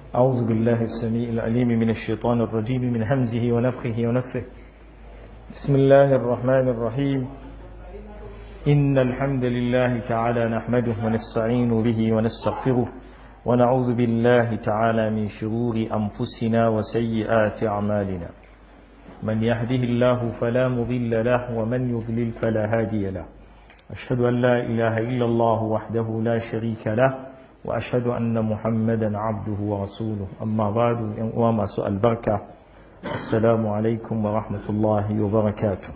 أعوذ بالله السميع العليم من الشيطان الرجيم من همزه ونفخه ونفه بسم الله الرحمن الرحيم إن الحمد لله تعالى نحمده ونستعين به ونستغفره ونعوذ بالله تعالى من شرور أنفسنا وسيئات أعمالنا من يهده الله فلا مضل له ومن يضلل فلا هادي له أشهد أن لا إله إلا الله وحده لا شريك له وأشهد أن محمدا عبده ورسوله أما بعد وما سؤال بركة السلام عليكم ورحمة الله وبركاته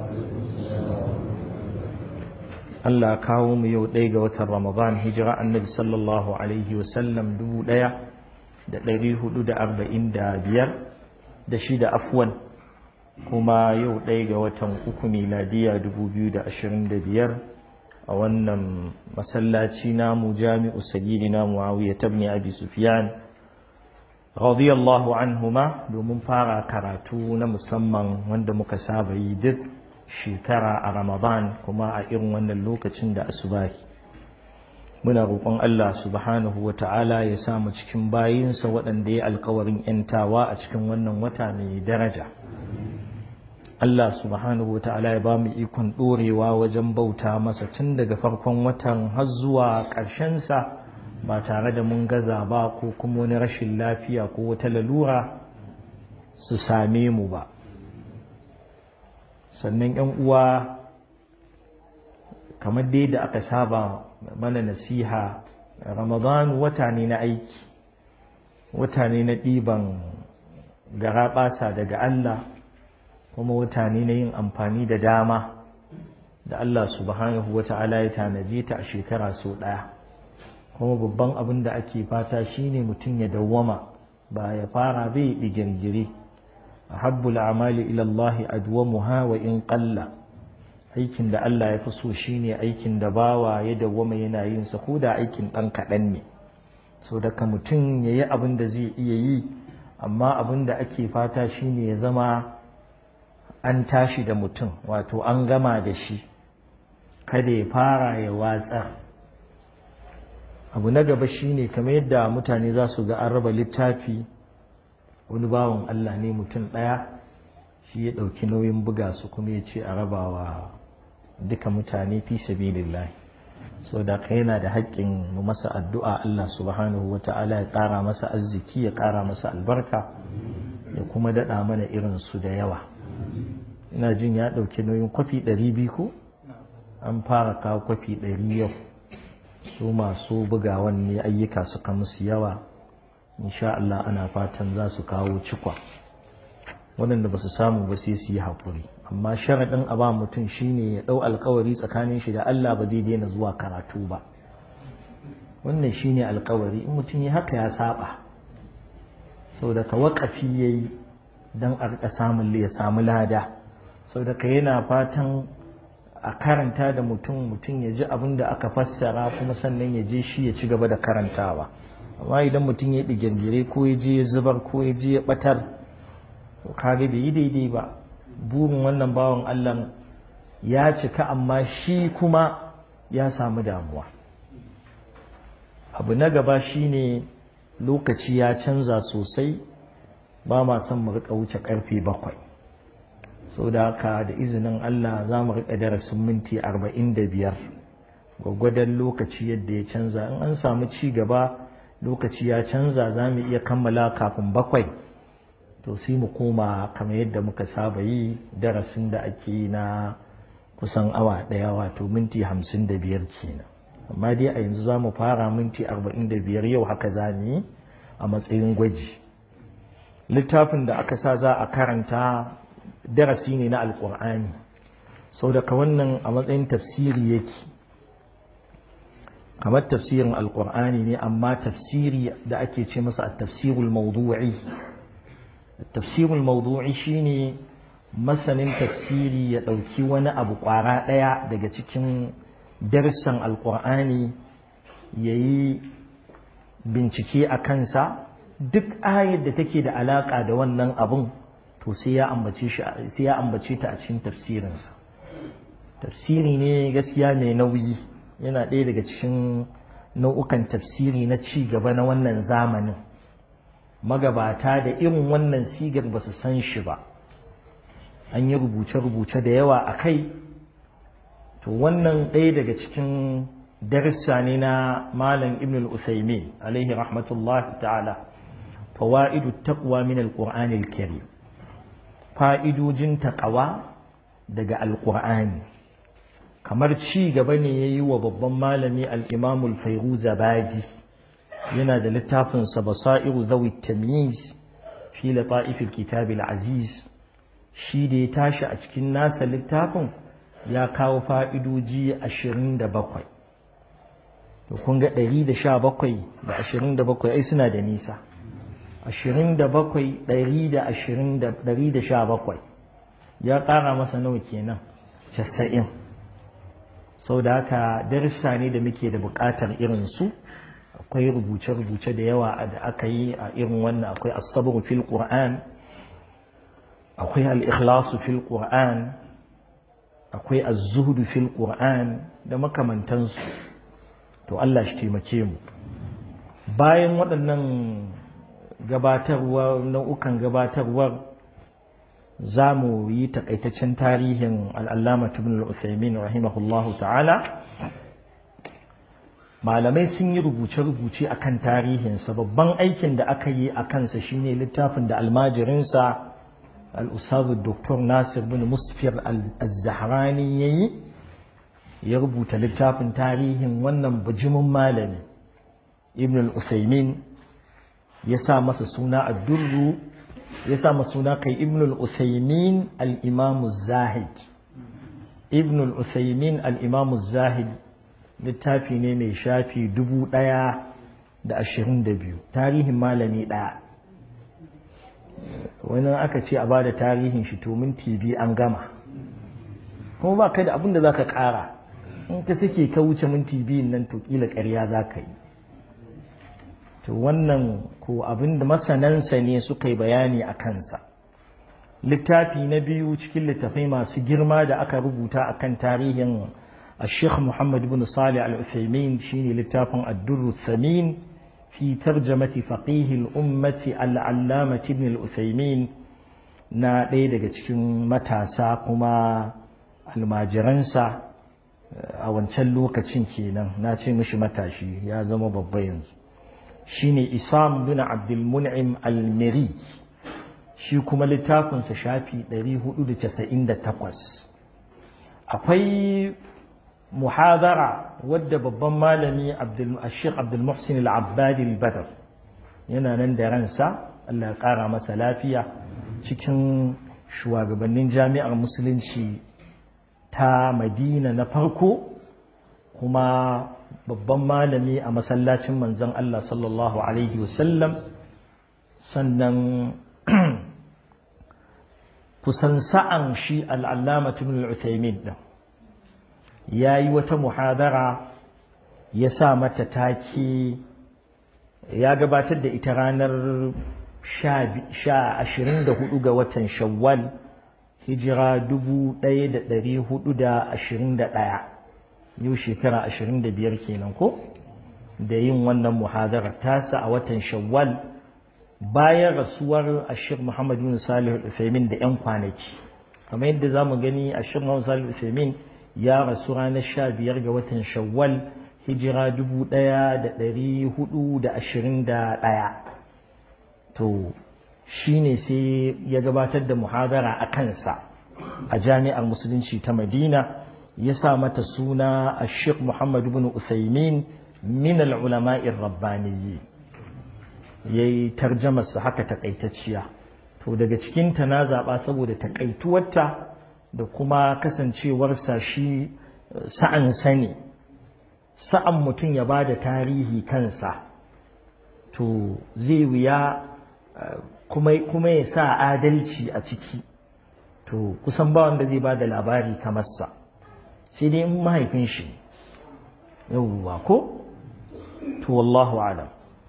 Allah kawo mu yau ɗaya ga watan Ramadan hijira annabi sallallahu Alaihi wasallam dubu ɗaya da ɗari hudu da arba'in da biyar da shida afwan kuma yau ɗaya ga watan uku miladiya dubu biyu da ashirin da biyar a wannan masallaci namu jami'u sagidina muawiya tabni abi sufyan radiyallahu anhuma domin fara karatu na musamman wanda muka saba yi duk shekara a ramadan kuma a irin wannan lokacin da asubahi muna roƙon Allah subhanahu wa ta'ala ya samu cikin bayinsa waɗanda ya alkawarin ‘yantawa a cikin wannan wata mai daraja Allah subhanahu wata'ala ya ba mu ikon ɗorewa wajen bauta masa tun daga farkon watan har zuwa ƙarshensa ba tare da mun gaza ba ko kuma wani rashin lafiya ko wata lalura su same mu ba sannan ‘yan uwa kamar dai da aka saba mana nasiha ramadan wata ne na aiki wata ne na ɗiban garaɓasa daga Allah kuma mutane na yin amfani da dama da Allah subhanahu wa ta'ala ya tanaje ta a shekara sau ɗaya kuma babban abin da ake fata shine mutum ya dawwama ba ya fara bai digirgire a habbul amali ilallahi adwamuha wa in qalla aikin da Allah ya fi so shine aikin da bawa ya dawwama yana yin sa ko da aikin ɗan kaɗan ne so daga mutum ya yi abin da zai iya yi amma abin da ake fata shine ya zama an tashi da mutum wato an gama da shi kada ya fara ya watsa abu na gaba shine kamar yadda mutane za su ga an raba littafi wani bawan Allah ne mutum ɗaya shi ya ɗauki nauyin buga su kuma ya ce a rabawa duka mutane fi sabilillah so da ka yana da haƙƙin mu masa addu'a Allah subhanahu wa ta'ala ya ƙara masa arziki ya ƙara masa albarka ya kuma daɗa mana irin su da yawa ina jin ya ɗauki nauyin kwafi ɗari biyu ko an fara kawo kwafi ɗari yau su masu bugawan ne ayyuka suka musu yawa insha Allah ana fatan za su kawo cikwa waɗanda ba su samu ba sai su yi haƙuri amma sharaɗin a ba mutum shine ya ɗau alkawari tsakanin shi da Allah ba zai daina zuwa karatu ba wannan shine alkawari in mutum ya haka ya saba sau da ka waƙafi ya yi don a rika samun ya samu lada sau da ka yana fatan a karanta da mutum mutum ya ji abin da aka fassara kuma sannan ya je shi ya ci gaba da karantawa amma idan mutum ya digirgire ko ya je ya zubar ko ya je ya batar kage bai yi daidai ba burin wannan bawan Allah ya cika amma shi kuma ya samu damuwa abu na gaba shine lokaci ya canza sosai ba ma son mu rika wuce karfe bakwai so da haka da izinin Allah za mu rika darasin minti arba'in da biyar gwaggwadon lokaci yadda ya canza in an samu ci gaba lokaci ya canza za mu iya kammala kafin bakwai to sai mu koma kamar yadda muka saba yi darasin da ake yi na kusan awa ɗaya wato minti hamsin da biyar kenan amma dai a yanzu za mu fara minti arba'in da biyar yau haka za mu yi a matsayin gwaji littafin da aka sa za a karanta darasi ne na alkur'ani sau daga wannan a matsayin tafsiri yake kamar tafsirin alkur'ani ne amma tafsiri da ake ce masa tafsirul mawdu'i tafsirul mawdu'i shine masanin tafsiri ya ɗauki wani abu ƙwara ɗaya daga cikin darussan alkur'ani ya yi bincike a kansa duk ayar da take da alaƙa da wannan abun to sai ya ambace ta a cikin tafsirinsa tafsiri ne gaskiya mai nauyi yana ɗaya daga cikin nau'ukan tafsiri na ci gaba na wannan zamanin magabata da irin wannan sigar ba su san shi ba an yi rubuce-rubuce da yawa a kai to wannan ɗaya daga cikin darissa ne na malam ibn al-usaimin alaihi rahmatullah ta'ala fawaidu taqwa min al-qur'an al-karim fa'idojin taqwa daga al-qur'ani kamar ci gaba ne yayi wa babban malami al-imam al-fayruz abadi yana da littafin sa basairu zawi tamyiz fi lata'if al-kitab al-aziz shi da ya tashi a cikin nasa littafin ya kawo fa'idoji ashirin da bakwai to kun ga ɗari da sha bakwai da ashirin da bakwai ai suna da nisa ashirin da bakwai ɗari da ashirin da ɗari da sha bakwai ya ƙara masa nawa kenan casa'in sau da haka darussa ne da muke da buƙatar irin su akwai rubuce-rubuce da yawa da aka yi a irin wannan akwai asabar fil qur'an akwai al-ikhlasu fil qur'an akwai az-zuhdu fil qur'an da makamantansu to Allah shi taimake mu bayan waɗannan gabatarwa nau'ukan gabatarwar za mu yi takaitaccen tarihin al'allama ibn al-usaimin rahimahullahu ta'ala malamai sun yi rubuce-rubuce a kan tarihinsa babban aikin da aka yi a kansa shine littafin da almajirinsa al'usazu dr nasir bin musfir al-zahrani ya yi ya rubuta littafin tarihin wannan bujimin malami ibn al-usaimin ya sa masa suna addurru ya sa masa suna kai ibn al-usaimin al-imamu zahid ibn al-usaimin al-imamu zahid littafi ne mai shafi dubu ɗaya da ashirin da biyu tarihin malami ɗaya wani aka ce a bada tarihin shi to minti biyu an gama kuma ba kai da abin da za ka ƙara in ka suke ka wuce minti biyun nan to ƙila ƙarya za ka yi to wannan ko abin da masanansa ne suka yi bayani a kansa littafi na biyu cikin littafai masu girma da aka rubuta akan tarihin الشيخ محمد بن صالح العثيمين شيني لتافن الدر الثمين في ترجمة فقيه الأمة العلامة ابن العثيمين na ɗaya daga cikin matasa kuma almajiransa a wancan lokacin kenan na ce mishi matashi ya zama babba yanzu shine isam bin abdulmun'im almiri shi kuma littafinsa shafi 498 akwai muhadara wadda babban malami Sheikh Abdul Muhsin Al-Abbadi Al-Badr yana nan da ransa Allah ya kara masa lafiya cikin shugabannin jami'ar musulunci ta Madina na farko kuma babban malami a masallacin manzon Allah sallallahu alaihi wasallam sannan kusan sa'an shi al'allama ibn al-Uthaymin din ya yi wata muhadara ya sa mata take ya gabatar da ita ranar ashirin da hudu ga watan shawwal hijira dubu ɗaya da ɗari hudu da ashirin da ɗaya yau shekara ashirin da biyar kenan ko da yin wannan muhadarar tasa a watan shawwal bayan rasuwar ashir muhammad bin salih al da 'yan kwanaki kamar yadda za mu gani ashir muhammad salih al ya rasu ranar sha biyar ga watan shawwal hijira dubu ɗaya da ɗari hudu da ashirin da ɗaya to shi ne sai ya gabatar da muhadara a kansa a jami'ar musulunci ta madina ya sa mata suna a sheikh muhammad bin usaimin min al'ulama'in rabbaniyyi ya yi tarjamarsa haka takaitacciya to daga cikinta na zaɓa saboda takaituwarta da kuma kasancewarsa shi sa'an sani sa'an mutum ya ba da tarihi kansa to zai wuya kuma ya sa adalci a ciki to kusan ba wanda zai ba da labari kamar sa sai dai in mahaifin shi yauwa ko to wallahu alam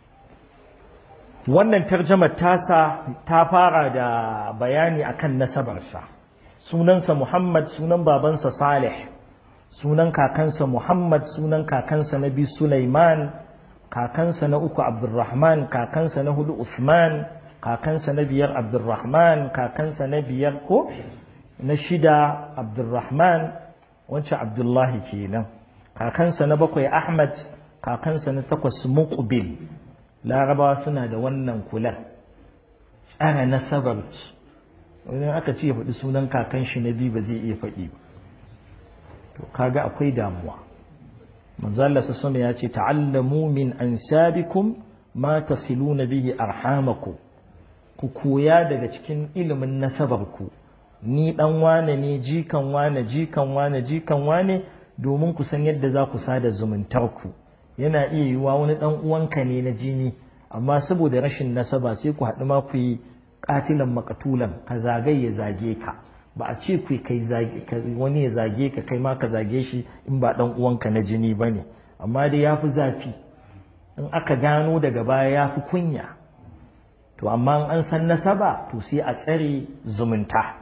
wannan tarjamar tasa ta fara da bayani akan nasabarsa sunansa Muhammad sunan babansa Salih sunan kakansa Muhammad sunan kakansa Nabi Sulaiman kakansa na uku abdurrahman kakansa na hudu usman kakansa na biyar abdurrahman kakansa na biyar ko na shida abdurrahman wancan abdullahi kenan kakansa na bakwai ahmad kakansa na takwas muqbil larabawa suna da wannan kula tsara nasabar wani aka ce ya faɗi sunan kakan shi na biyu ba zai iya faɗi ba to kaga akwai damuwa manzo Allah sallallahu ya ce ta'allamu min ansabikum ma tasiluna bihi arhamakum ku koya daga cikin ilimin nasabarku ni dan wane ne jikan wane jikan wane jikan wane domin ku san yadda za ku sada zumuntarku yana iya yiwuwa wani dan uwanka ne na jini amma saboda rashin nasaba sai ku haɗu ma ku yi katilan makatulan ka zagaye ya zage ka ba a ce ku kai wani ya zage ka kai ma ka zage shi in ba dan uwanka na jini ba ne amma dai ya fi zafi in aka gano daga baya ya fi kunya to amma an san nasaba to sai a tsare zumunta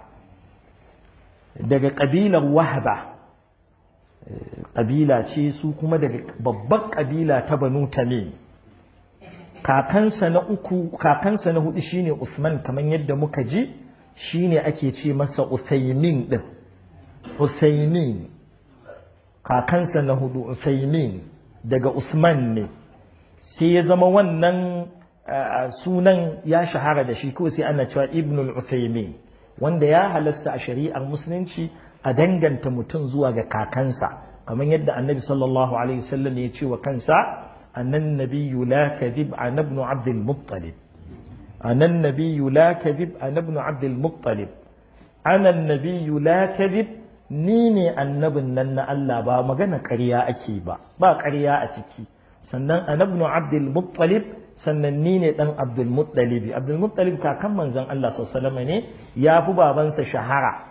daga ƙabilar wahaba ƙabila ce su kuma daga babbar ƙabila ta banu tamim kakansa na uku kakansa na hudu shine usman kamar yadda muka ji shine ake ce masa usaimin din usaimin kakansa na hudu usaimin daga usman ne sai ya zama wannan sunan ya shahara da shi ko sai ana cewa ibnul usaimin wanda ya halasta a shari'ar musulunci a danganta mutum zuwa ga kakansa kamar yadda annabi sallallahu alaihi wasallam ya ce wa kansa annan nabiyyu la kadhib an ibn abd al-muttalib anan nabiyyu la kadhib an ibn abd al-muttalib ana nabiyyu la kadhib ni ne annabin nan na Allah ba magana ƙarya ake ba ba ƙarya a ciki sannan an ibn abd al-muttalib sannan ni ne dan abdul muttalib abdul muttalib kakan manzon Allah sallallahu alaihi wasallam ne ya fi babansa shahara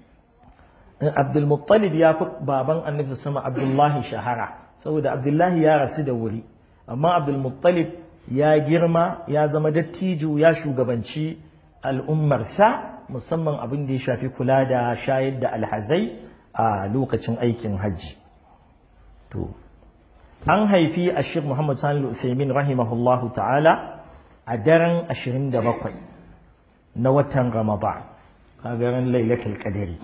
Abdul Muttalib ya fi baban annabi sama Abdullahi shahara saboda Abdullahi ya rasu da wuri amma Abdul Muttalib ya girma ya zama dattijo ya shugabanci al'ummarsa musamman abin da ya shafi kula da shayar da alhazai a lokacin aikin hajji to an haifi ashir Muhammad Sani al-Uthaymin rahimahullahu ta'ala a daren 27 na watan Ramadan kagaran lailatul qadari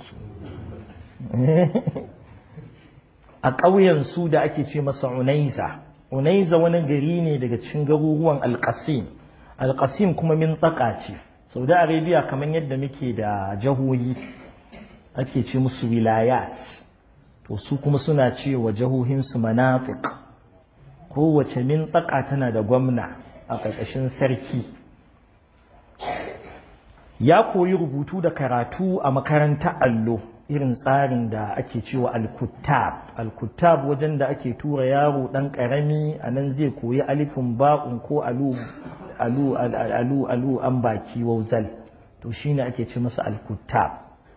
a ƙauyen su da ake ce masa unaiza unaiza wani gari ne daga cikin garuruwan alƙasim alƙasim kuma min tsaka ce saudi arabia kamar yadda muke da jahohi ake ce musu wilayat to su kuma suna ce wa jahohinsu manafiq kowace min tsaka tana da gwamna a ƙarƙashin sarki ya koyi rubutu da karatu a makarantar allo irin tsarin da ake cewa al-kuttab al-kuttab wajen da ake tura yaro dan karami a nan zai koyi alifin ba'un ko alu alu alu alu an baki wauzal to shine ake ce masa al-kuttab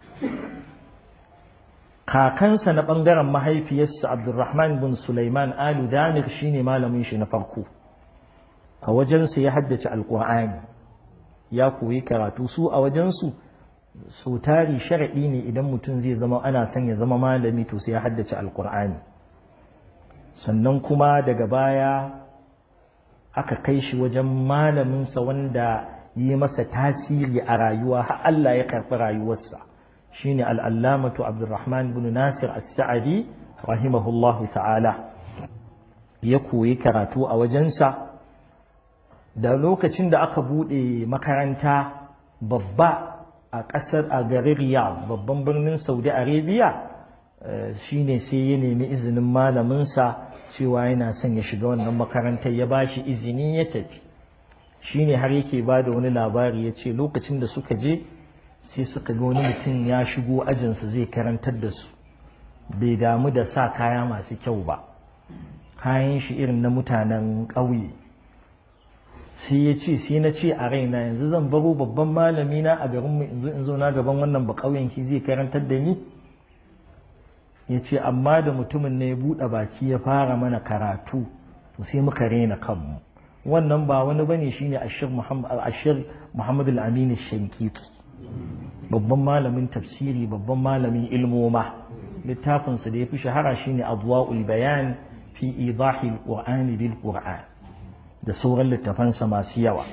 kakansa na bangaren mahaifiyarsa Abdulrahman bin Sulaiman Alu Damir shine malamin shi na farko a wajensa ya haddace alqur'ani ya koyi karatu su a wajensu so tari sharaɗi ne idan mutum zai zama ana son ya zama malami to sai ya haddace alkur'ani sannan kuma daga baya aka kai shi wajen malaminsa wanda yi masa tasiri a rayuwa har Allah ya karɓi rayuwarsa shine al'allamatu abdurrahman bin nasir as-sa'adi rahimahullahu ta'ala ya koyi karatu a wajensa da lokacin da aka buɗe makaranta babba a ƙasar a garin Riyadh babban birnin Saudi Arabia shine sai ya nemi izinin malaminsa cewa yana son ya shiga wannan makarantar ya bashi izini ya tafi shine har yake ba da wani labari ya ce lokacin da suka je sai suka ga wani mutum ya shigo ajinsu zai karantar da su bai damu da sa kaya masu kyau ba kayan shi irin na mutanen ƙauye sai ya ce sai na ce a raina yanzu zan baro babban malami na a garinmu in zo in zo na gaban wannan ba ƙauyen ki zai karantar da ni ya ce amma da mutumin ne ya buɗe baki ya fara mana karatu to sai muka rena kanmu wannan ba wani bane shine ashir muhammad ashir muhammad al-amin shankiti babban malamin tafsiri babban malamin ilmoma littafinsa da ya fi shahara shine adwa'ul bayan fi idahi al-qur'an bil qur'an da sauran littafansa masu yawa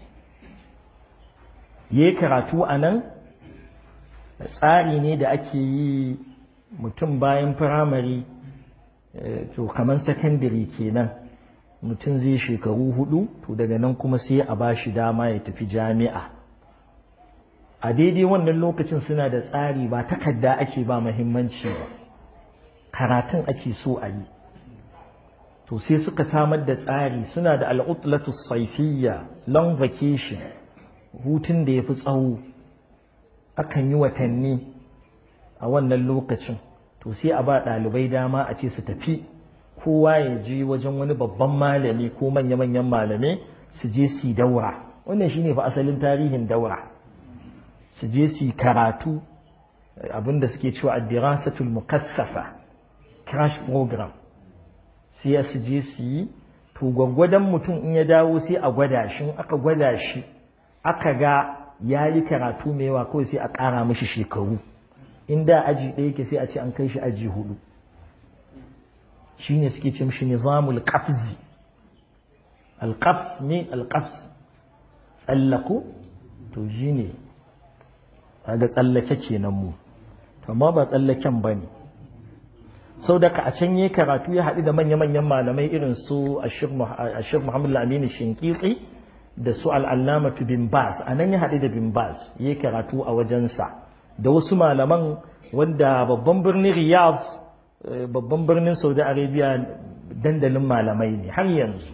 ya karatu a nan tsari ne da ake yi mutum bayan firamare to kamar sakandare kenan mutum zai shekaru hudu to daga nan kuma sai a ba shi dama ya tafi jami'a a daidai wannan lokacin suna da tsari ba takarda ake ba mahimmanci ba karatun ake so a yi to sai suka samar da tsari suna da al'utlatu saifiyya long vacation hutun da ya fi tsawo akan yi watanni a wannan lokacin to sai a ba ɗalibai dama a ce su tafi kowa ya je wajen wani babban malami ko manya-manyan malamai su je su daura wannan shine fa asalin tarihin daura su je su karatu abinda suke cewa addirasatul mukassafa crash program sai su je su yi to gwaggwadon mutum in ya dawo sai a gwada shi aka gwada shi aka ga ya yi karatu mai yawa kawai sai a ƙara mishi shekaru in da aji ɗaya ke sai a ce an kai shi aji hudu shine suke ce mishi nizamul qafzi alqafs ne alqafs tsallaku to shine kaga tsallake kenan mu to amma ba tsallaken bane sau da ka a can yi karatu ya haɗu da manya-manyan malamai irin su ashir muhammadu aminu shinkitsi da su al'allamatu bin bas a nan ya haɗu da bin bas ya karatu a wajensa da wasu malaman wanda babban birnin riyadh babban birnin saudi arabia dandalin malamai ne har yanzu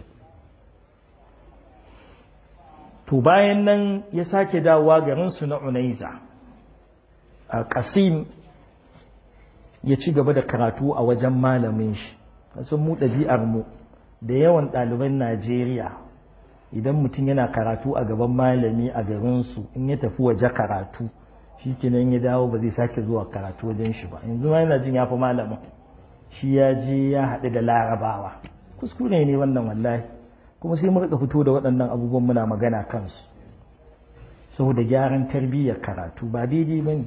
to bayan nan ya sake dawowa garinsu na unaiza a kasim ya ci gaba da karatu a wajen malamin shi sun mu ɗabi'ar mu da yawan ɗaliban najeriya idan mutum yana karatu a gaban malami a garinsu in ya tafi waje karatu shi kenan ya dawo ba zai sake zuwa karatu wajen shi ba yanzu ma yana jin ya fi malamin shi ya je ya haɗu da larabawa kuskure ne wannan wallahi kuma sai mu rika fito da waɗannan abubuwan muna magana kansu saboda gyaran tarbiyyar karatu ba daidai ba ne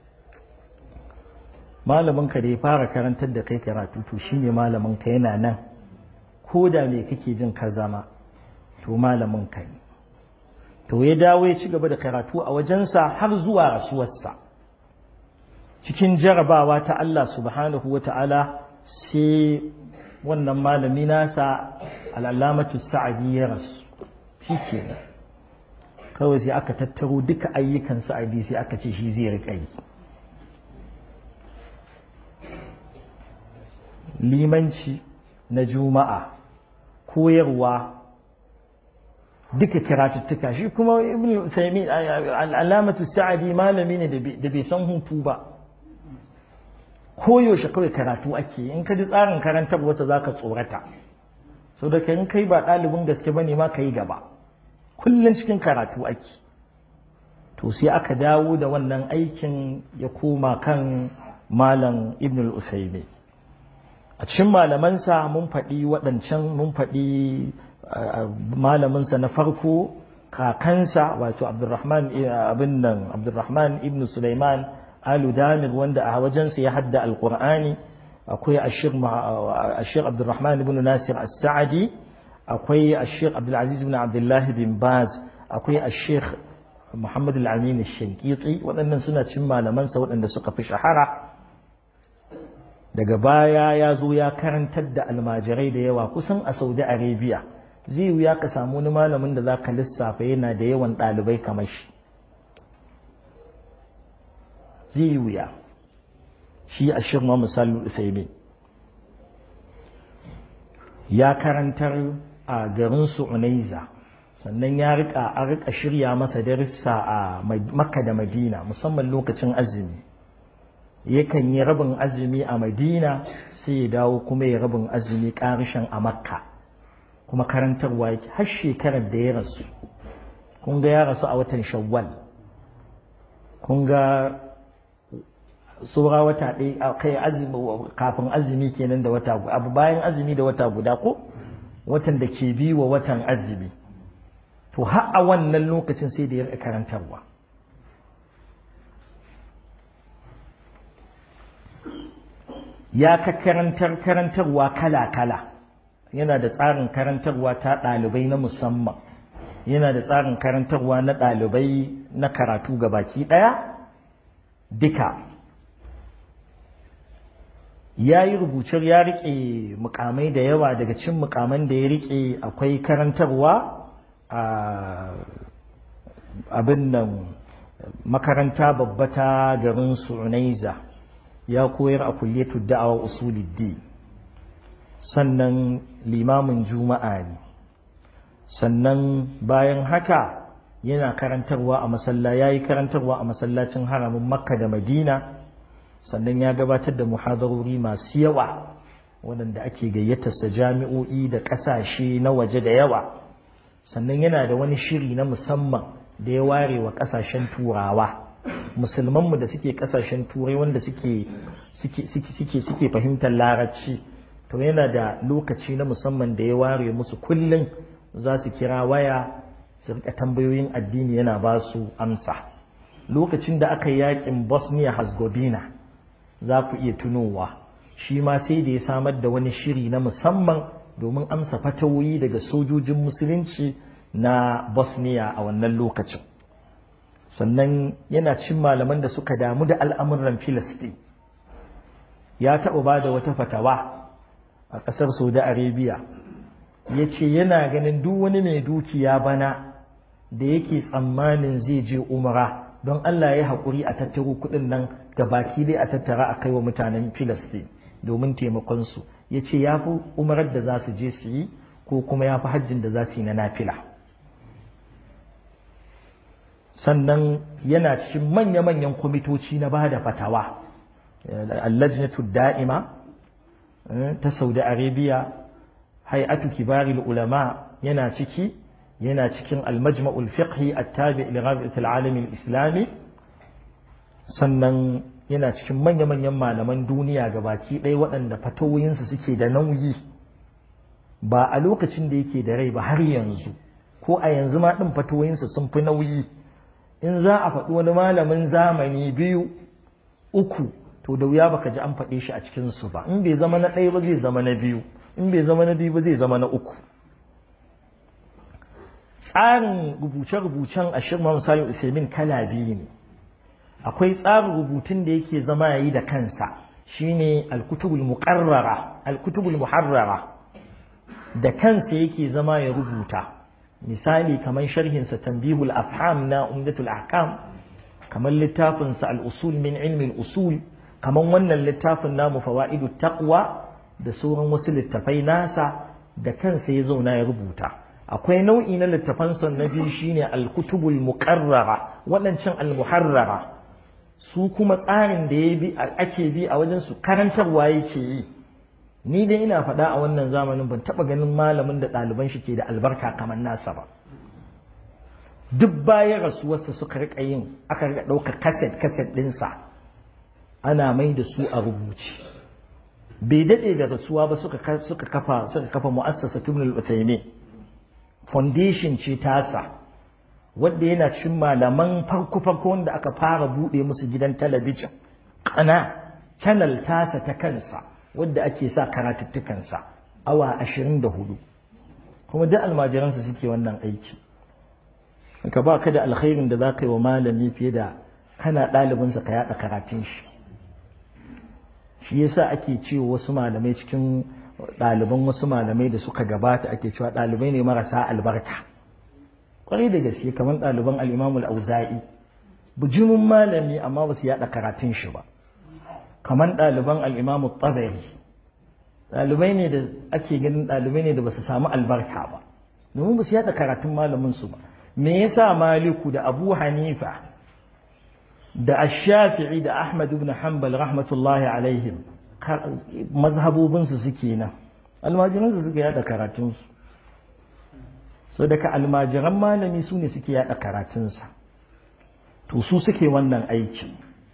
malaminka da ya fara karantar da kai karatu to shine malaminka yana nan ko da me kake jin ka zama to malaminka ne to ya dawo ya ci gaba da karatu a wajensa har zuwa rasuwarsa cikin jarabawa ta Allah subhanahu wa ta'ala sai wannan malami nasa al'alamatu sa'adi ya rasu shi ke kawai sai aka tattaro duka ayyukan sa'adi sai aka ce shi zai riƙa yi limanci na juma'a koyarwa duka kiratuttuka shi kuma ibn Uthaymeen al'alamatu sa'adi malami ne da bai san hutu ba koyaushe kawai karatu ake in ka ji tsarin karantar wasa za ka tsorata so da in kai ba ɗalibin gaske ba ne ma ka yi gaba kullum cikin karatu ake to sai aka dawo da wannan aikin ya koma kan malam ibn al-usaymi a cikin malamansa mun faɗi waɗancan mun faɗi malaminsa na farko kakansa wato abdurrahman abin nan abdurrahman ibn sulaiman alu damir wanda a wajensa ya hadda alqur'ani akwai ashir abdurrahman ibn nasir as-sa'di akwai ashir abdulaziz ibn abdullah bin baz akwai ashir muhammad al-amin al-shankiti waɗannan suna cin malamansa waɗanda suka fi shahara daga baya ya zo ya karantar da almajirai da yawa kusan a saudi arabia zai wuya ka samu wani malamin da za ka lissafa yana da yawan ɗalibai kamar shi zai wuya shi a shirma misalin usaimin ya karantar a garin su unaiza sannan ya rika a rika shirya masa darussa a makka da madina musamman lokacin azumi yakan yi rabin azumi a madina sai ya dawo kuma ya rabin azumi karishan a makka kuma karantarwa yake har shekarar da ya rasu kun ga ya rasu a watan shawwal kun ga tsora wata ɗaya kai azumi kafin azumi kenan da wata guda abu bayan azumi da wata guda ko watan da ke bi wa watan azumi to har a wannan lokacin sai da ya karantarwa ya ka karantar karantarwa kala-kala yana da tsarin karantarwa ta ɗalibai na musamman yana da tsarin karantarwa na ɗalibai na karatu ga baki ɗaya duka ya yi rubucin ya riƙe mukamai da yawa daga cin mukaman da ya riƙe akwai karantarwa a abin nan makaranta babba ta garin Sunaiza ya koyar a kulliyatu da'awa usuliddi sannan limamin juma'a ne sannan bayan haka yana karantarwa a masalla yayi karantarwa a masallacin haramin Makka da Madina sannan ya gabatar da muhadarori masu yawa waɗanda ake gayyatarsa jami'o'i da ƙasashe na waje da yawa sannan yana da wani shiri na musamman da ya ware wa ƙasashen turawa musulmanmu da suke ƙasashen turai wanda suke suke fahimtar larabci to yana da lokaci na musamman da ya ware musu kullum za su kira waya su rika tambayoyin addini yana ba su amsa lokacin da aka yi yakin bosnia herzegovina za ku iya tunowa shi ma sai da ya samar da wani shiri na musamman domin amsa fatawoyi daga sojojin musulunci na bosnia a wannan lokacin sannan yana cin malaman da suka damu da al'amuran filistin ya taɓa ba da wata fatawa a ƙasar saudi arabia ya ce yana ganin duk wani mai dukiya bana da yake tsammanin zai je umra don allah ya haƙuri a tattaro kuɗin nan ga baki dai a tattara a kai wa mutanen filistin domin taimakonsu ya ce ya fi umarar da za su je su yi ko kuma ya fi hajjin da za su yi na nafila sannan yana cikin manya-manyan kwamitoci na ba da fatawa allajnatu da'ima ta saudi arabia hay'atu kibaril ulama yana ciki yana cikin almajma'ul fiqhi attabi li rabi'atil alamin islami sannan yana cikin manya-manyan malaman duniya gabaki ɗaya waɗanda fatawoyinsu suke da nauyi ba a lokacin da yake da rai ba har yanzu ko a yanzu ma ɗin fatawoyinsu sun fi nauyi in za a faɗi wani malamin zamani biyu uku to da wuya baka ji an faɗe shi a cikinsu ba in bai zama na ɗaya ba zai zama na biyu in bai zama na biyu ba zai zama na uku tsarin rubuce-rubucen a shirma misali usaimin kala biyu ne akwai tsarin rubutun da yake zama yayi da kansa shine alkutubul muqarrara alkutubul muharrara da kansa yake zama ya rubuta misali kamar sharhinsa tanbihul afham na umdatul ahkam kamar littafinsa al-usul min ilmi al-usul kamar wannan littafin namu fawaidut taqwa da sauran wasu littafai nasa da kansa ya zauna ya rubuta akwai nau'i na littafansa na biyu shine al-kutubul muqarrara waɗancan al-muharrara su kuma tsarin da ya bi ake bi a wajen su karantarwa yake yi ni dai ina faɗa a wannan zamanin ban taɓa ganin malamin da ɗaliban shi ke da albarka kamar nasa ba duk bayan rasuwarsa suka riƙa yin aka riƙa ɗaukar kaset kaset ɗinsa ana mai da su a rubuce bai daɗe da rasuwa ba suka kafa suka kafa mu'assasa tubnul utaymi foundation ce tasa wanda yana cikin malaman farko farko wanda aka fara buɗe musu gidan talabijin kana channel tasa ta kansa wadda ake sa karatuttukansa awa ashirin da hudu kuma duk almajiransa suke wannan aiki ka ba ka da alkhairin da za ka yi wa malami fiye da kana ɗalibinsa ka yaɗa karatun shi shi yasa ake cewa wasu malamai cikin ɗaliban wasu malamai da suka gabata ake cewa ɗalibai ne marasa albarka kwarai da gaske kamar ɗaliban al'imamul auza'i bujimin malami amma ba su yaɗa karatun shi ba kamar ɗaliban al'imamu tsabari ɗalibai ne da ake ganin ɗalibai ne da ba su samu albarka ba domin ba su yaɗa karatun malaminsu ba me yasa maliku da abu hanifa da ashafi'i da ahmad ibn hanbal rahmatullahi alaihim mazhabobinsu suke nan almajiransu suka yaɗa karatunsu so daga almajiran malami su ne suke yaɗa karatunsa to su suke wannan aikin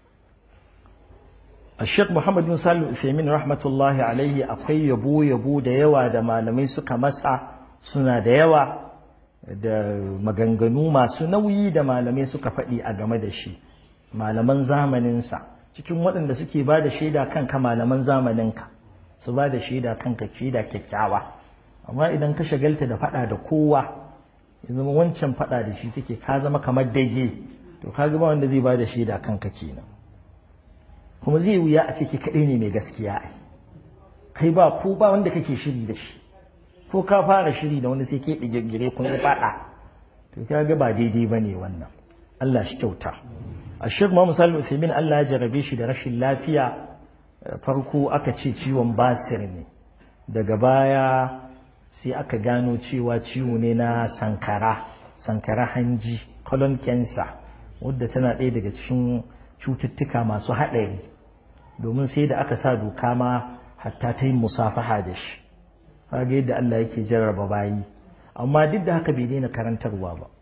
الشيخ محمد بن سالم الثيمين رحمة الله عليه akwai yabo yabo da yawa da malamai suka masa suna da yawa da maganganu masu nauyi da malamai suka faɗi a game da shi malaman zamaninsa cikin waɗanda suke ba da shaida kanka malaman zamaninka su ba da shaida kanka shaida kyakkyawa amma idan ka shagalta da faɗa da kowa ya zama wancan faɗa da shi kake ka zama kamar dage to ka ba wanda zai ba da shaida kanka kenan kuma zai wuya a ce ke kaɗai ne mai gaskiya ai kai ba ko ba wanda kake shiri da shi ko ka fara shiri da wanda sai ke ɗigirgire kun yi faɗa to ka ga ba daidai ba ne wannan Allah shi kyauta a shek Muhammad Salim Usaimin Allah ya jarabe shi da rashin lafiya farko aka ce ciwon basir ne daga baya sai aka gano cewa ciwo ne na sankara sankara hanji colon cancer wadda tana ɗaya daga cikin cututtuka masu haɗari domin sai da aka sa doka ma hatta ta yi musafaha da shi kaga yadda Allah yake jarraba bayi amma duk da haka bai daina karantarwa ba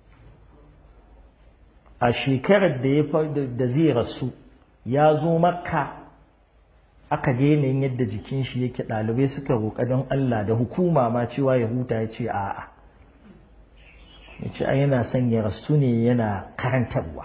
a shekarar da ya da zai rasu ya zo makka aka ga yanayin yadda jikin shi yake ɗalibai suka roƙa don Allah da hukuma ma cewa ya huta ya ce a'a ya ce a yana son ya rasu ne yana karantarwa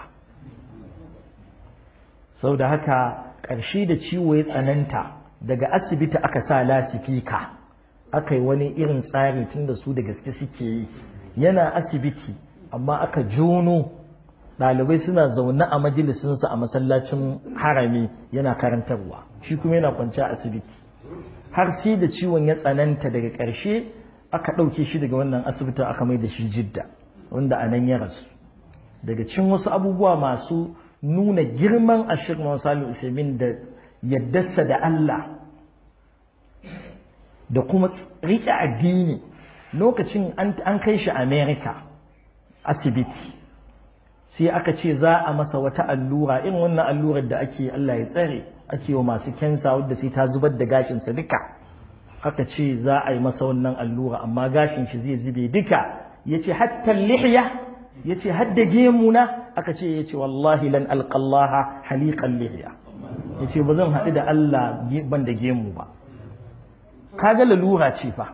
sau da haka ƙarshe da ciwo ya tsananta daga asibiti aka sa lasifika aka yi wani irin tsari tun da su da gaske suke yi yana asibiti amma aka jono ɗalibai suna zaune a majalisinsa a masallacin harami yana karantarwa shi kuma yana kwanci a asibiti har sai da ciwon ya tsananta daga ƙarshe aka ɗauke shi daga wannan asibitin aka mai da shi jidda wanda a nan ya rasu daga cin wasu abubuwa masu nuna girman ashir Muhammad Usaimin da yaddarsa da Allah da kuma riƙe addini lokacin an kai shi America asibiti sai aka ce za a masa wata allura irin wannan allurar da ake Allah ya tsare ake wa masu kensa wadda sai ta zubar da gashinsa duka aka ce za a yi masa wannan allura amma gashin shi zai zube duka ya ce hatta lihya ya ce hadda gemuna aka ce ya ce wallahi lan alƙallaha haliƙan lihya ya ce ba zan haɗu da Allah ban da gemu ba kaga lalura ce fa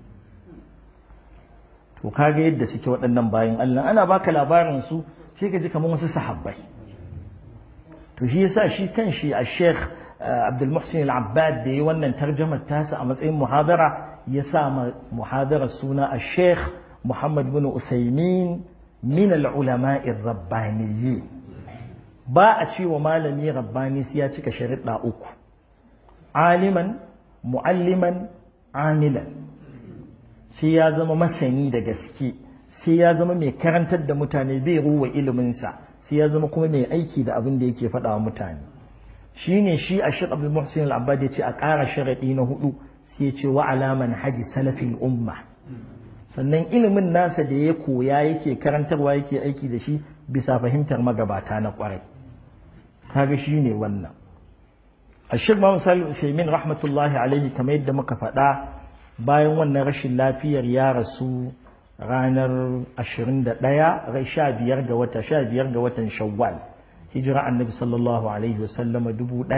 to kaga yadda suke waɗannan bayan Allah ana baka labarin su sai ka ji kamar wasu sahabbai to shi yasa shi kan shi a Sheikh Abdul Muhsin Al-Abbad da yi wannan tarjamar tasa a matsayin muhadara ya sa muhadara suna a Sheikh Muhammad bin Usaimin min al-ulama rabbaniyyi ba a ce wa malami rabbani sai ya cika sharuɗa uku aliman mu'alliman amilan sai ya zama masani da gaske sai ya zama mai karantar da mutane bai ruwa iliminsa sai ya zama kuma mai aiki da abin da yake faɗa wa mutane shi ne shi a shi abu muhsin al'abbad ya ce a ƙara sharaɗi na hudu sai ya ce wa alaman haji salafin umma sannan ilimin nasa da ya koya yake karantarwa yake aiki da shi bisa fahimtar magabata na ƙwarai kaga shi ne wannan a shi ma misali usaimin rahmatullahi alaihi kamar yadda muka faɗa bayan wannan rashin lafiyar ya rasu ranar 21 rai 15 ga wata 15 ga watan shawwal hijira annabi sallallahu alaihi wasallama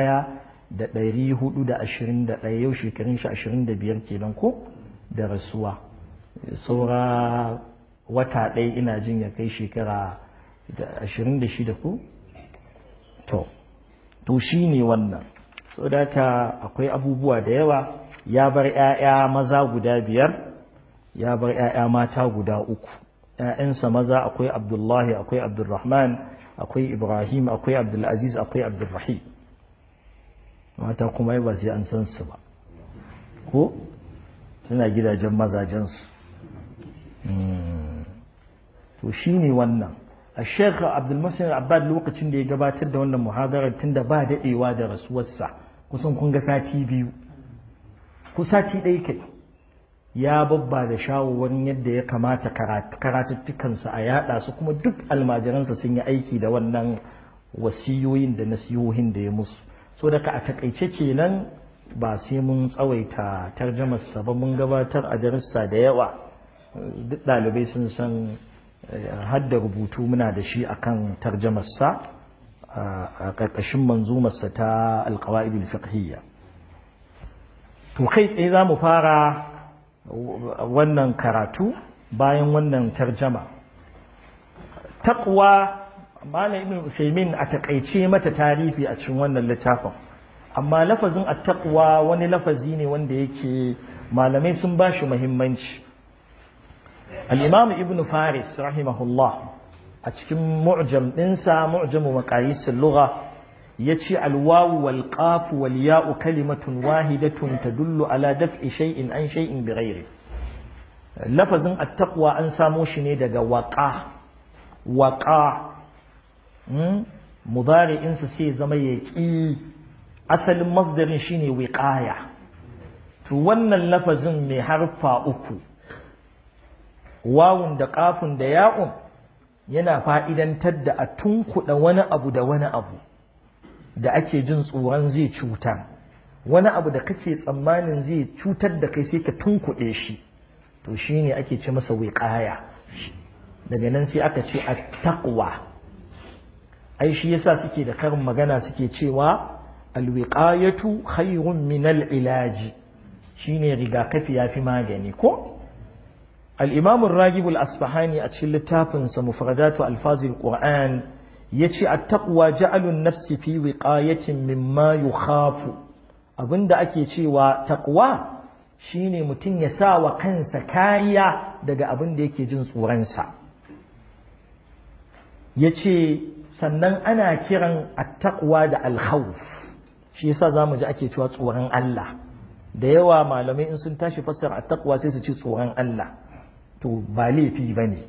1421 yau shekarun shi 25 kenan ko da rasuwa saura wata ɗaya ina jin ya kai shekara 26 ko to to shi ne wannan so da akwai abubuwa da yawa ya bar 'ya'ya maza guda biyar ya bar ‘ya'ya mata guda uku, ‘ya'yansa maza akwai Abdullahi, akwai Abdulrahman, akwai Ibrahim, akwai Abdulaziz, akwai Abdulrahim. Mata kuma ba sai an san su ba, ko suna gidajen mazajensu. To shi ne wannan. A shekha Abdulmasin Abbad lokacin da ya gabatar da wannan muhadarar tun da ba daɗewa da rasuwarsa kusan kun ga sati biyu, ku sati ɗaya kai. ya babba da shawarwarin yadda ya kamata karatuttukansa a yada su kuma duk almajiransa sun yi aiki da wannan wasiyoyin da nasihohin da ya musu so daga a takaice kenan ba sai mun tsawaita tarjamarsa ba mun gabatar a darussa da yawa duk ɗalibai sun san hadda rubutu muna da shi akan tarjamarsa a ƙarƙashin manzumarsa ta alƙawa'idul fiqhiyya to kai tsaye za mu fara wannan karatu bayan wannan tarjama taqwa malam ibn usaymin a takaice mata tarihi a cikin wannan littafin amma lafazin attaqwa wani lafazi ne wanda yake malamai sun ba shi muhimmanci al-imam ibn faris rahimahullah a cikin mu'jam ɗinsa mu'jamu maqayis al-lugha yace al-wawu wal qaf wal ya'u kalimatun wahidatun tadullu ala daf'i shay'in an shay'in bighairi lafazin attaqwa an samo shi ne daga waqa waqa mudari'insa sai zama yaqi asalin masdarin shine wiqaya to wannan lafazin mai harfa uku wawun da kafun da ya'un yana fa'idantar da a tunkuɗa wani abu da wani abu da ake jin tsoron zai cuta wani abu da kake tsammanin zai cutar da kai sai ka tunkuɗe shi to shine ake ce masa wiqaya daga nan sai aka ce at-taqwa ai shi yasa suke da karin magana suke cewa alwiqayatu khayrun min al-ilaji shine rigakafi yafi magani ko al-imam ar-ragib al-asfahani a cikin littafin sa mufradatu alfazil qur'an yace at-taqwa ja'alu an-nafsi fi wiqayatin mimma yukhafu abinda ake cewa taqwa shine mutum ya sa wa kansa kariya daga abin da yake jin tsoron sa yace sannan ana kiran at-taqwa da al-khawf shi yasa zamu ji ake cewa tsoron Allah da yawa malamai in sun tashi fassara at-taqwa sai su ci tsoron Allah to ba laifi bane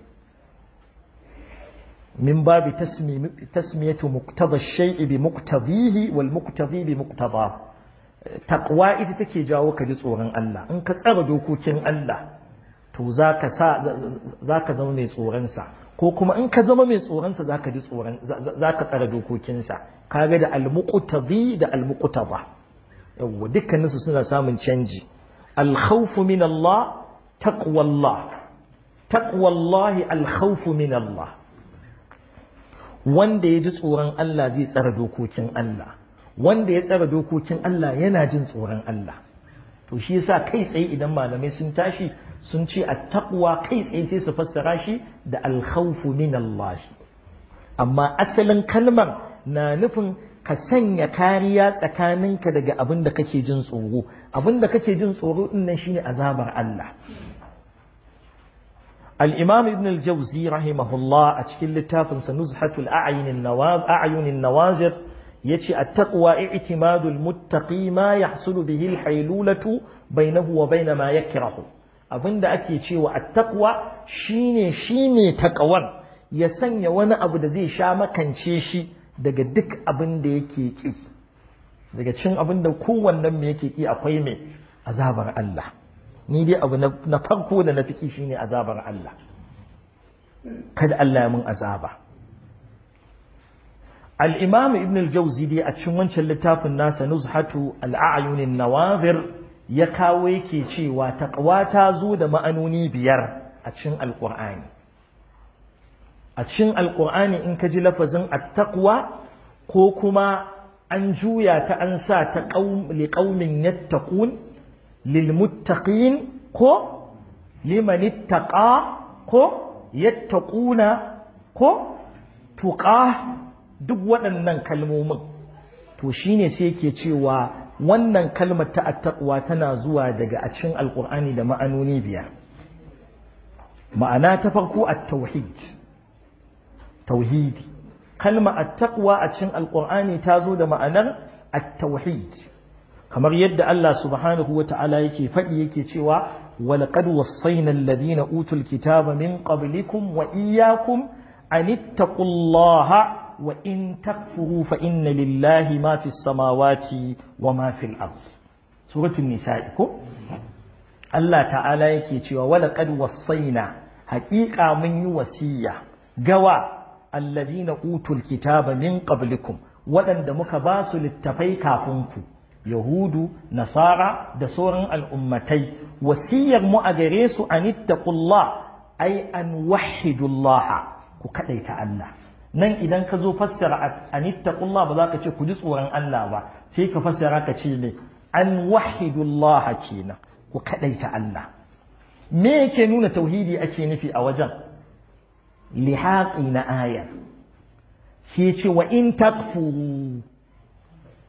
min babi tasmiyatu muqtada ash-shay'i bi muqtadihi wal muqtadi bi muqtada taqwa ita take jawo ka ji tsoron Allah in ka tsara dokokin Allah to zaka sa zaka zama mai tsoron sa ko kuma in ka zama mai tsoronsa za ka ji tsoron za ka tsara dokokinsa kaga da almuqtadi da almuqtada yawwa dukkaninsu suna samun canji alkhawfu min Allah taqwallah taqwallahi alkhawfu min Allah wanda ya ji tsoron Allah zai tsara dokokin Allah wanda ya tsara dokokin Allah yana jin tsoron Allah to shi yasa kai tsaye idan malamai sun tashi sun ce attaqwa kai tsaye sai su fassara shi da alkhawfu min Allah amma asalin kalmar na nufin ka sanya kariya tsakaninka daga abin da kake jin tsoro abin da kake jin tsoro din nan shine azabar Allah al-imam ibn al-jawzi rahimahullah a cikin littafin sa nuzhatul a'yun an-nawaz a'yun an-nawazir yace at-taqwa i'timadu al-muttaqi ma yahsulu bihi al-haylulatu bainahu wa bain ma yakrahu abinda ake cewa at-taqwa shine shine taqwar ya sanya wani abu da zai sha makance shi daga duk abin da yake ki daga cin abin da kowannen me yake ki akwai me azabar Allah ni dai abu na farko da na fiki shine azabar Allah kada Allah ya mun azaba al-imam ibn al-jawzi dai a cikin wancan littafin nasa nuzhatu al-a'yun an-nawazir ya kawo yake cewa taqwa ta zo da ma'anoni biyar a cikin alqur'ani a cikin alqur'ani in ka ji lafazin at-taqwa ko kuma an juya ta an sa ta li qaumin yattaqun lil muttaqin ko liman ittaqa ko yattaquna ko tuqa duk waɗannan kalmomin to shine sai yake cewa wannan kalmar ta attaqwa tana zuwa daga a cikin alqur'ani da ma'anoni biyar ma'ana ta farko at-tauhid tauhidi kalma at-taqwa a cikin alqur'ani ta zo da ma'anar at-tauhid kamar yadda Allah subhanahu wata'ala yake faɗi yake cewa walaqad wassayna alladhina utul kitaba min qablikum wa iyyakum an ittaqullaha wa in takfuru fa inna lillahi ma fis samawati wa ma fil ard suratul nisa'i ko Allah ta'ala yake cewa walaqad wassayna haqiqa mun yi wasiya gawa alladhina utul kitaba min qablikum waɗanda muka ba su littafai kafin ku yahudu nasara da sauran al'ummatai wasiyar mu a gare su an ittaqullah ai an wahidullah ku kadaita Allah nan idan ka zo fassara an ittaqullah ba za ka ce ku ji tsoron Allah ba sai ka fassara ka ce ne an wahidullah kenan ku kadaita Allah me yake nuna tauhidi ake nufi a wajen lihaƙi na aya sai ce wa in takfuru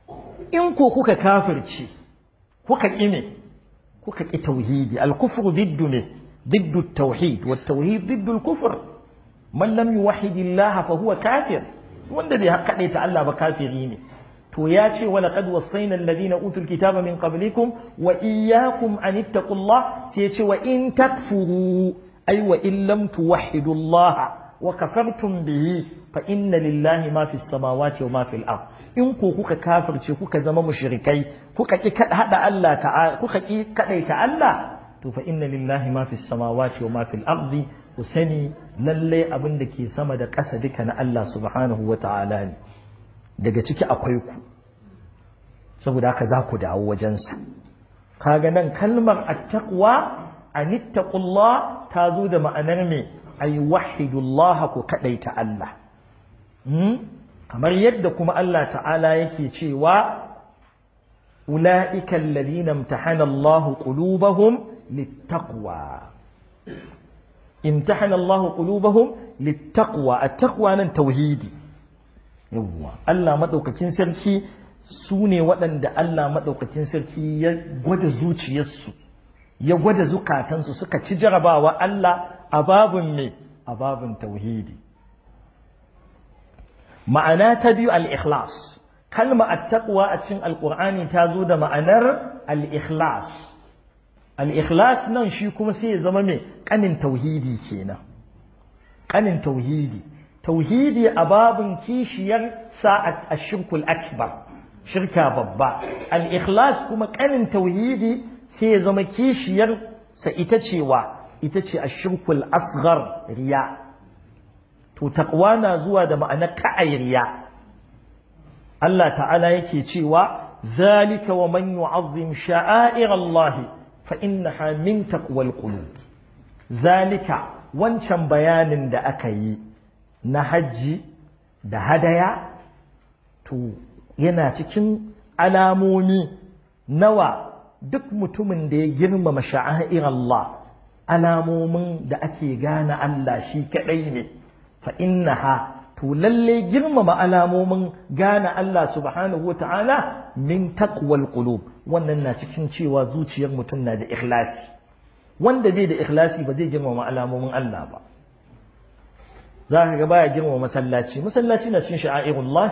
in ko kuka kafirce kuka ƙi ne kuka ƙi tauhidi al-kufru diddu ne diddu tauhid wa tauhid diddu al-kufr man lam yuwahhid Allah fa huwa kafir wanda bai kaɗai ta Allah ba kafiri ne to ya ce wa laqad wassayna alladhina utul kitaba min qablikum wa iyyakum an ittaqullah sai ya ce wa in takfuru ay wa in lam tuwahhidu Allah wa kafartum bihi fa inna lillahi ma fis samawati wa ma fil ard in ko kuka kafirce kuka zama mushrikai kuka ki hada Allah ta'ala kuka ki kadaita Allah to fa inna lillahi ma fis samawati wa ma fil ardi ku sani lalle abin da ke sama da ƙasa duka na Allah subhanahu wa ta'ala ne daga ciki akwai ku saboda haka za ku dawo wajensa kaga nan kalmar attaqwa anittaqullah ta zo da ma'anar me ay wahidullah ku kadaita Allah kamar yadda kuma Allah ta'ala yake cewa ula'ika alladhina imtahana Allahu qulubahum littaqwa imtahana Allahu qulubahum littaqwa at-taqwa nan tauhidi yawwa Allah madaukakin sarki su ne waɗanda Allah madaukakin sarki ya gwada zuciyarsu ya gwada zukatansu suka ci jarabawa Allah a babun me a babun tauhidi ma'ana ta biyu al-ikhlas kalma at-taqwa a cikin alqur'ani ta zo da ma'anar al-ikhlas al-ikhlas nan shi kuma sai ya zama mai kanin tauhidi kenan kanin tauhidi tauhidi a babin kishiyar sa'at ash-shirkul akbar shirka babba al-ikhlas kuma kanin tauhidi sai ya zama kishiyar sa ita cewa ita ce ash-shirkul asghar riya to taqwa na zuwa da ma'anar ka'ai riya Allah ta'ala yake cewa zalika wa man yu'azzim sha'air Allah fa innaha min taqwal qulub zalika wancan bayanin da aka yi na hajji da hadaya to yana cikin alamomi nawa duk mutumin da ya girmama sha'air Allah alamomin da ake gane Allah shi kadai ne fa innaha to lalle girmama alamomin gane Allah subhanahu wata'ala min taqwal qulub wannan na cikin cewa zuciyar mutum na da ikhlasi wanda bai da ikhlasi ba zai girmama alamomin Allah ba za ka ga baya girmama masallaci masallaci na cin sha'airullah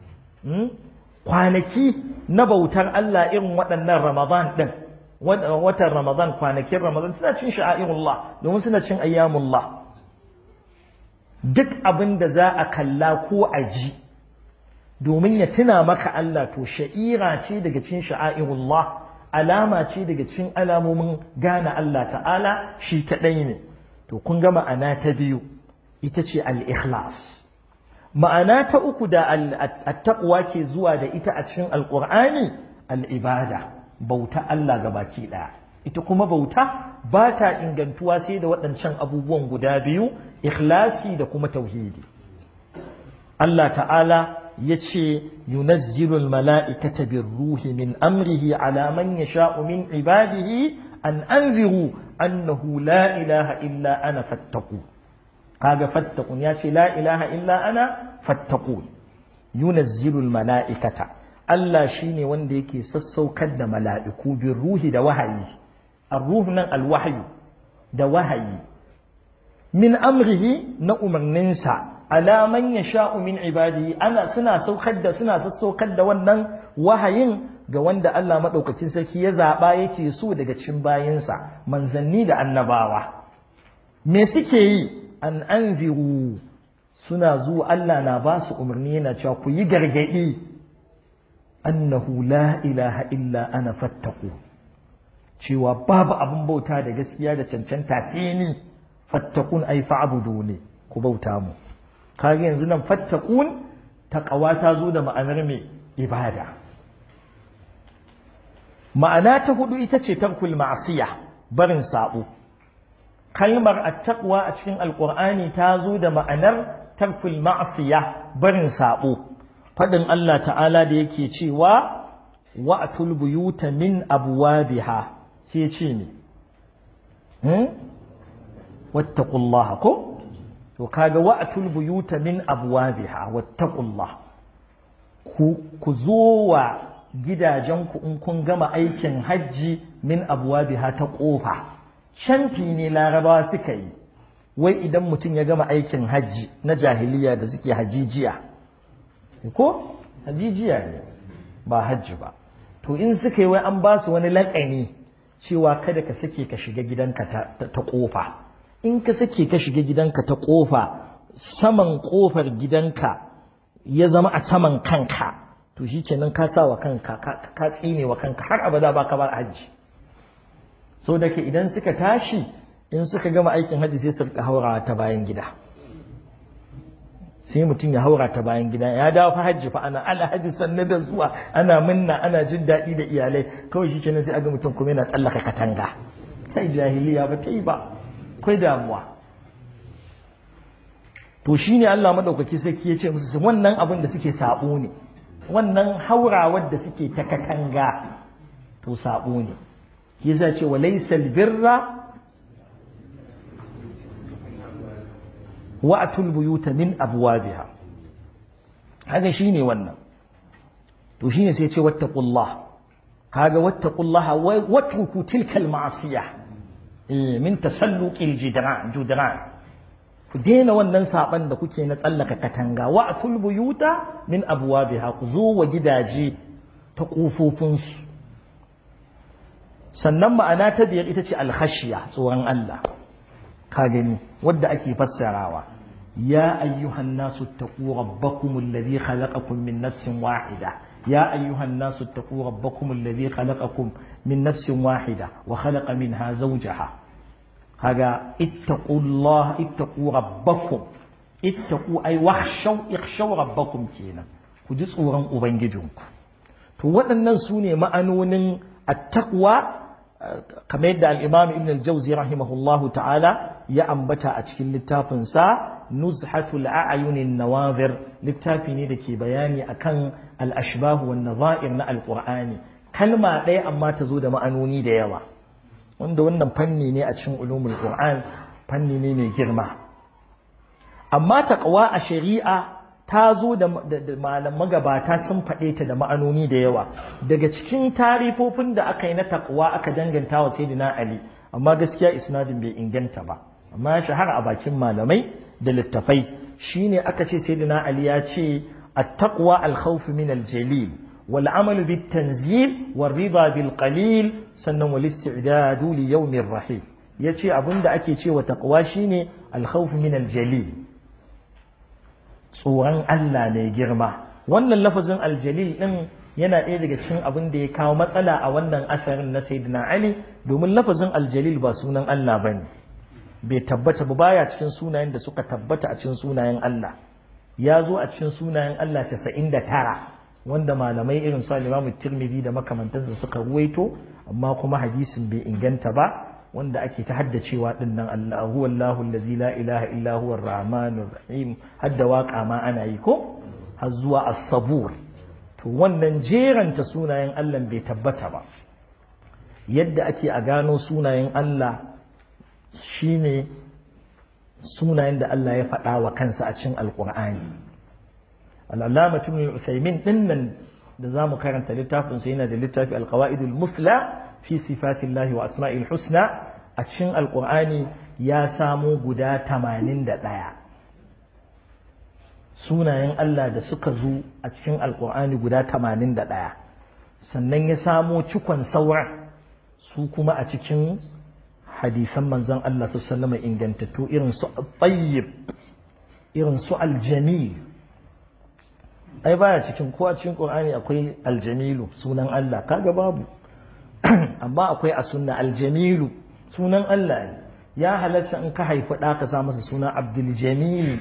kwanaki na bautar Allah irin waɗannan Ramadan din watan Ramadan kwanakin Ramadan suna cin sha'airullah domin suna cin ayyamullah duk abin da za a kalla ko a ji domin ya tuna maka Allah to sha'ira ce daga cin sha'airullah alama ce daga cin alamomin gane Allah ta'ala shi kaɗai ne to kun ga ma'ana ta biyu ita ce al-ikhlas ma'ana ta uku da al-taqwa ke zuwa da ita a cikin alqur'ani al-ibada bauta Allah gabaki ɗaya ita kuma bauta ba ta ingantuwa sai da waɗancan abubuwan guda biyu ikhlasi da kuma tauhidi Allah ta'ala ya ce yunazzilul mala'ikata bin ruhi min amrihi ala man yasha'u min ibadihi an anziru annahu la ilaha illa ana fattaku kaga fattakun ya ce la ilaha illa ana fattaku yunazzilul mala'ikata Allah shine wanda yake sassaukar da mala'iku bin ruhi da wahayi الروح نن الوحي ده وحي من أمره نأمر ننسى على من يشاء من عباده أنا سنا سوكد سنا سوكد wannan wahayin ga wanda Allah madaukakin sarki ya zaba yake so daga cikin bayinsa manzanni da annabawa me suke yi an anziru suna zuwa Allah na ba su umarni yana cewa ku yi gargadi annahu la ilaha illa ana fattaku cewa babu abin bauta da gaskiya da cancanta sai ni fattakun ai fa'budu ne ku bauta mu kage yanzu nan fattakun taqwa ta zo da ma'anar me ibada ma'ana ta hudu ita ce tarkul ma'siya barin sabo kalmar at-taqwa a cikin alqur'ani ta zo da ma'anar tarkul ma'siya barin sabo fadin Allah ta'ala da yake cewa wa'tul buyuta min abwabiha sai ce ne wattaqullaha ko to kaga wa'tul buyuta min abwabiha wattaqullah ku ku zo wa gidajenku in kun gama aikin hajji min abwabiha ta kofa shanti ne larabawa suka yi wai idan mutum ya gama aikin hajji na jahiliya da suke hajijiya ko hajijiya ne ba hajji ba to in suka yi wai an ba su wani laƙani cewa kada ka sake ka shiga gidanka ta ƙofa in ka sake ka shiga gidanka ta ƙofa saman ƙofar gidanka ya zama a saman kanka to shi kenan ka sa wa kanka ka tsine wa kanka har abada ba ka bar hajji so da ke idan suka tashi in suka gama aikin hajji sai su rika haurawa ta bayan gida sai mutum ya haura ta bayan gida ya dawo fa hajji fa ana ala hajji sannan da zuwa ana minna ana jin daɗi da iyalai kawai shi kenan sai aga mutum kuma yana tsallaka katanga sai jahiliya ba ta yi ba akwai damuwa to shine Allah madaukaki sarki ya ce musu wannan abin da suke sabo ne wannan haurawar da suke ta katanga to sabo ne yasa ce wa laysal birra wa'atul buyuta min abwabiha haka shine wannan to shine sai ce wattaqullah kaga wattaqullaha watruku tilka alma'siyah min tasalluqil jidran judran ku daina wannan saban da kuke na tsallaka katanga wa'atul buyuta min abwabiha ku zo wa gidaje ta kofofin su sannan ma'ana ta biyar ita ce alkhashiya tsoron Allah ka gani wadda ake fassarawa ya ayyuhan nasu taqu rabbakum alladhi khalaqakum min nafsin wahida ya ayyuhan nasu taqu rabbakum alladhi khalaqakum min nafsin wahida wa khalaqa minha zawjaha kaga ittaqullah ittaqu rabbakum ittaqu ay wakhshaw ikhshaw rabbakum kenan ku ji tsoron ubangijinku to waɗannan su ne ma'anonin at-taqwa kamar yadda al'imam ibn al-jauzi rahimahullahu ta'ala ya ambata a cikin littafinsa nuzhatul a'ayunin nawazir littafi ne da ke bayani akan al-ashbahu wan nazair na alqur'ani kalma ɗaya amma ta zo da ma'anoni da yawa wanda wannan fanni ne a cikin ulumul qur'an fanni ne mai girma amma taqwa a shari'a ta zo da malam magabata sun faɗe ta da ma'anoni da yawa daga cikin tarifofin da aka yi na takwa aka danganta wa sayyidina ali amma gaskiya isnadin bai inganta ba amma ya shahara a bakin malamai da littafai shine aka ce sayyidina ali ya ce at-taqwa al-khawf min al-jalil wal amal bit tanzil wal rida bil qalil sannan wal isti'dadu li yawmir rahim yace abinda ake cewa taqwa shine al-khawf min al-jalil tsoron Allah mai girma wannan lafazin aljalil din yana ɗaya daga cikin abin da ya kawo matsala a wannan asarin na sayyidina Ali domin lafazin aljalil ba sunan Allah bane bai tabbata ba baya cikin sunayen da suka tabbata a cikin sunayen Allah ya zo a cikin sunayen Allah 99 wanda malamai irin su Imam Tirmidhi da makamantansa suka ruwaito amma kuma hadisin bai inganta ba wanda ake ta haddacewa din nan Allah huwa Allahu allazi la ilaha illa huwa ar-rahmanur rahim hadda waka ma ana yi ko har zuwa as-sabur to wannan jeranta sunayen Allah bai tabbata ba yadda ake a gano sunayen Allah shine sunayen da Allah ya faɗa wa kansa a cikin alqur'ani al-allama ibn Uthaymin din nan da zamu karanta littafin sa yana da littafi al-qawaidul musla fi sifatillahi wa asma'il husna a cikin alkur'ani ya samo guda tamanin da ɗaya sunayen Allah da suka zo a cikin alkur'ani guda tamanin da ɗaya sannan ya samo cikon sauran su kuma a cikin hadisan manzon Allah su sallama ingantattu irin su tsayyib irin su aljamil ai baya cikin ko a cikin qur'ani akwai aljamilu sunan Allah kaga babu amma akwai a sunna aljamilu sunan Allah ne ya halatta in ka haifi ɗa ka sa masa suna abdul jamil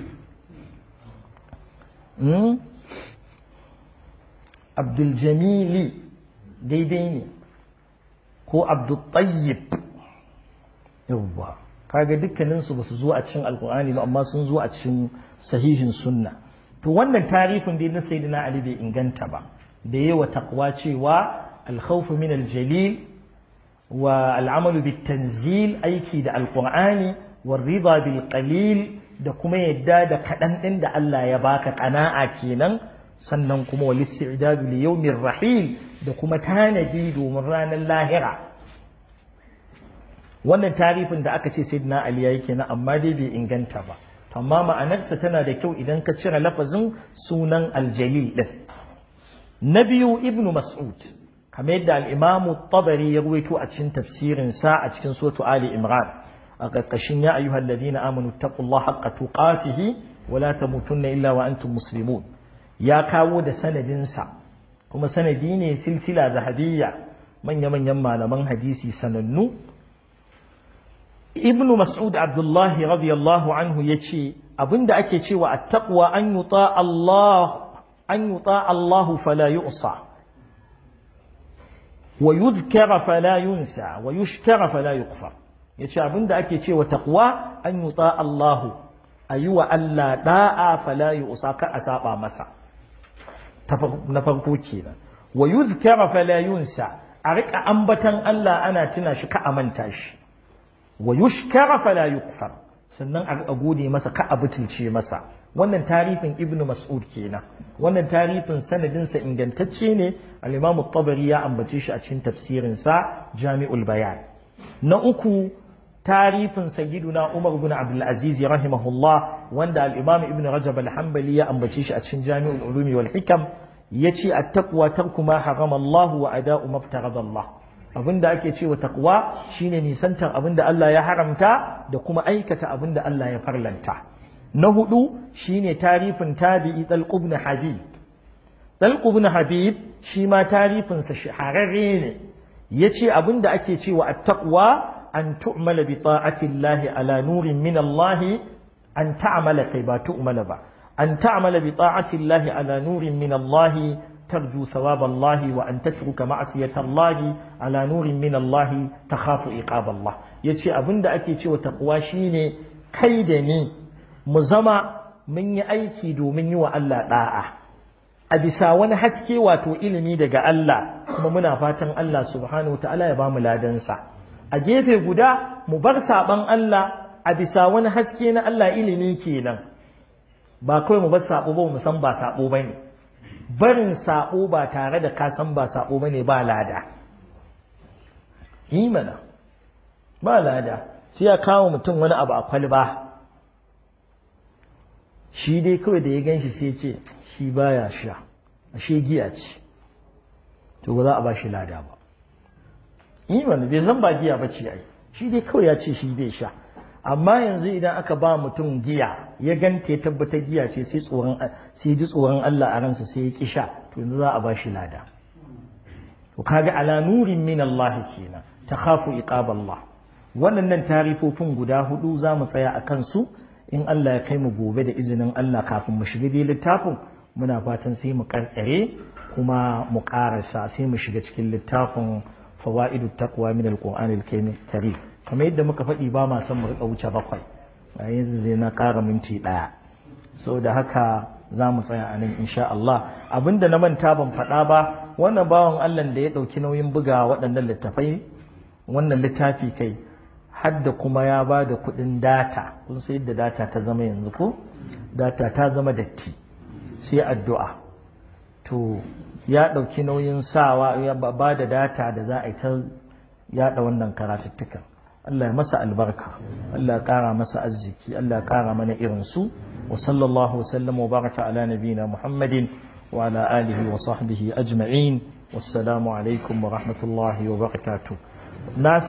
abdul jamili daidai ne ko abdul tayyib yawwa kaga dukkaninsu ba su zo a cikin alkur'ani ba amma sun zo a cikin sahihin sunna to wannan tarihin dai na sayyidina ali bai inganta ba da yawa takwa cewa الخوف من الجليل والعمل بالتنزيل أيكي دا القرآن والرضا بالقليل da kuma yadda da kaɗan ɗin da Allah ya baka ƙana'a kenan sannan kuma wal isti'dadu li yawmir rahil da kuma tanadi domin ranar lahira wannan tarifin da aka ce sayyidina ali yayi kenan amma dai bai inganta ba amma ma'anarsa tana da kyau idan ka cire lafazin sunan aljalil din na biyu ibnu mas'ud kamar yadda al-imam tabari ya ruwaito a cikin tafsirin sa a cikin suratu ali imran a ƙarƙashin ya ayyuhal ladina amanu taqullaha haqqa tuqatihi wa la tamutunna illa wa antum muslimun ya kawo da sanadin sa kuma sanadi ne silsila zahabiyya manya-manyan malaman hadisi sanannu ibnu mas'ud abdullahi radiyallahu anhu yace abinda ake cewa at-taqwa an yuta Allah an yuta Allah fala yu'sa wa yuzkara fala yunsa wa yushkara fala yughfar yace abinda ake cewa taqwa an yuta Allah ayuwa Allah da'a fala yu'sa ka a saba masa na farko kenan wa yuzkara fala yunsa a rika ambatan Allah ana tuna shi ka amanta shi wa yushkara fala yukfar sannan a gode masa ka abutulce masa wannan tarifin ibnu mas'ud kenan wannan tarifin sanadin sa ingantacce ne al-imam at-tabari ya ambace shi a cikin tafsirin sa jami'ul bayan na uku tarifin sayyiduna umar ibn abdul aziz rahimahullah wanda al-imam ibn rajab al-hanbali ya ambace shi a cikin jami'ul ulumi wal hikam yace at-taqwa tarku ma harama Allah wa ada'u ma Allah abinda ake cewa takwa shine nisantar abinda Allah ya haramta da kuma aikata abinda Allah ya farlanta na hudu shine tarifin tabi'i Talq ibn Habib Talq ibn Habib shi ma tarifin sa shahararre ne yace abinda ake cewa at-taqwa an tu'mala bi ta'ati Allah ala nurin min Allah an ta'mala kai ba tu'mala ba an ta'mala bi ta'ati Allah ala nurin min Allah ترجو ثواب الله وأن تترك معصية الله على نور من الله تخاف إقاب الله yace abin da ake cewa taqwa shine kai da ni mu zama mun yi aiki domin yi wa Allah da'a a bisa wani haske wato ilimi daga Allah kuma muna fatan Allah subhanahu ta'ala ya bamu ladansa a gefe guda mu bar saban Allah a bisa wani haske na Allah ilimi kenan ba kawai mu bar sabo ba mu san ba sabo bane barin saɓo ba tare da kasan ba saɓo ba ne ba lada yi mana ba lada sai ya kawo mutum wani abu a kwalba shi dai kawai da ya gan shi sai ce shi baya sha ashe giya ce to ba za a ba shi lada ba yi mana bai san ba giya ba ce ai shi dai kawai ya ce shi zai sha amma yanzu idan aka ba mutum giya ya ganta ya tabbatar giya ce sai tsoron sai ji tsoron Allah a ransa sai ya kisha to yanzu za a ba shi lada to kaga ala nurin min Allah kenan takhafu iqab Allah wannan tarifofin guda hudu za mu tsaya a kansu in Allah ya kai mu gobe da izinin Allah kafin mu shiga dai littafin muna fatan sai mu karkare kuma mu karasa sai mu shiga cikin littafin fawaidut taqwa min al-Qur'an al-Karim kamar yadda muka faɗi ba ma son mu riƙa wuce bakwai a yanzu zai na ƙara minti ɗaya so da haka za mu tsaya a nan insha Allah abinda na manta ban faɗa ba wannan bawan Allah da ya ɗauki nauyin buga waɗannan littafai wannan littafi kai hadda kuma ya ba da kuɗin data kun sai yadda data ta zama yanzu ko data ta zama datti sai addu'a to ya ɗauki nauyin sawa ya ba da data da za a yi ta yaɗa wannan karatuttukan Allah ya masa albarka Allah ya ƙara masa arziki Allah ya ƙara mana irin su wa sallallahu wa sallam wa baraka ala nabina Muhammadin wa ala alihi wa sahbihi ajma'in wassalamu alaikum wa rahmatullahi wa barakatuh